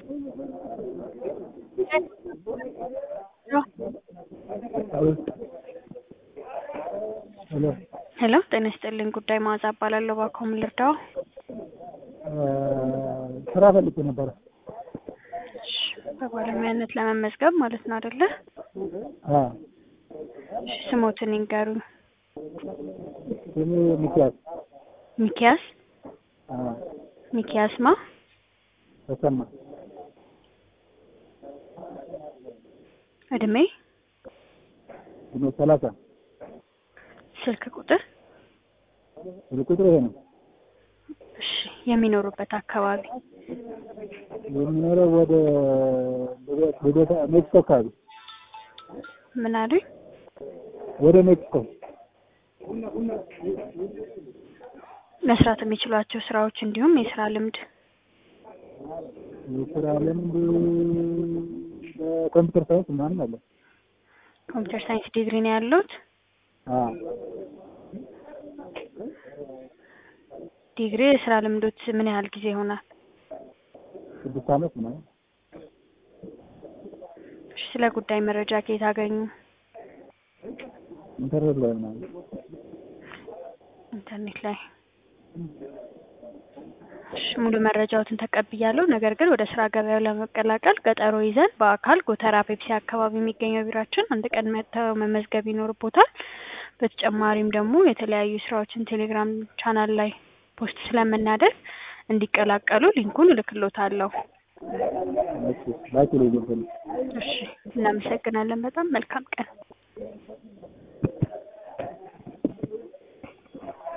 ሄሎ ሄሎ ጤና ይስጥልኝ። ጉዳይ መዓዛ እባላለሁ። እባክዎ ምን ልርዳዎ? ስራ ፈልጌ ነበረ። እሺ፣ በባለሙያነት ለመመዝገብ ማለት ነው አይደለ? አዎ እሺ፣ ስሞትን ይንገሩኝ። ስሜ ሚኪያስ ሚኪያስ አዎ ሚኪያስ ማ? ተሰማ እድሜ፣ እድሜ ሰላሳ ስልክ ቁጥር፣ ስልክ ቁጥር ይሄ ነው። እሺ፣ የሚኖሩበት አካባቢ የሚኖረው ወደ ልደታ ሜክሲኮ አካባቢ ምን አሉኝ? ወደ ሜክሲኮ መስራት የሚችሏቸው ስራዎች እንዲሁም የስራ ልምድ የስራ ልምድ በኮምፒውተር ሳይንስ ምናምን አለ። ኮምፒውተር ሳይንስ ዲግሪ ነው ያሉት? አዎ ዲግሪ የስራ ልምዶት ምን ያህል ጊዜ ይሆናል? ስድስት ዓመት ምናምን እሺ፣ ስለ ጉዳይ መረጃ ከየት አገኙ? ኢንተርኔት ላይ ምናምን ኢንተርኔት ላይ። እሺ፣ ሙሉ መረጃዎትን ተቀብያለሁ። ነገር ግን ወደ ስራ ገበያው ለመቀላቀል ቀጠሮ ይዘን በአካል ጎተራ ፔፕሲ አካባቢ የሚገኘው ቢሯችን አንድ ቀን መጥተው መመዝገብ ይኖርቦታል። በተጨማሪም ደግሞ የተለያዩ ስራዎችን ቴሌግራም ቻናል ላይ ፖስት ስለምናደርግ እንዲቀላቀሉ ሊንኩን እልክሎታለሁ። እሺ ላኪ ላይ ገብተን እሺ፣ እናመሰግናለን። በጣም መልካም ቀን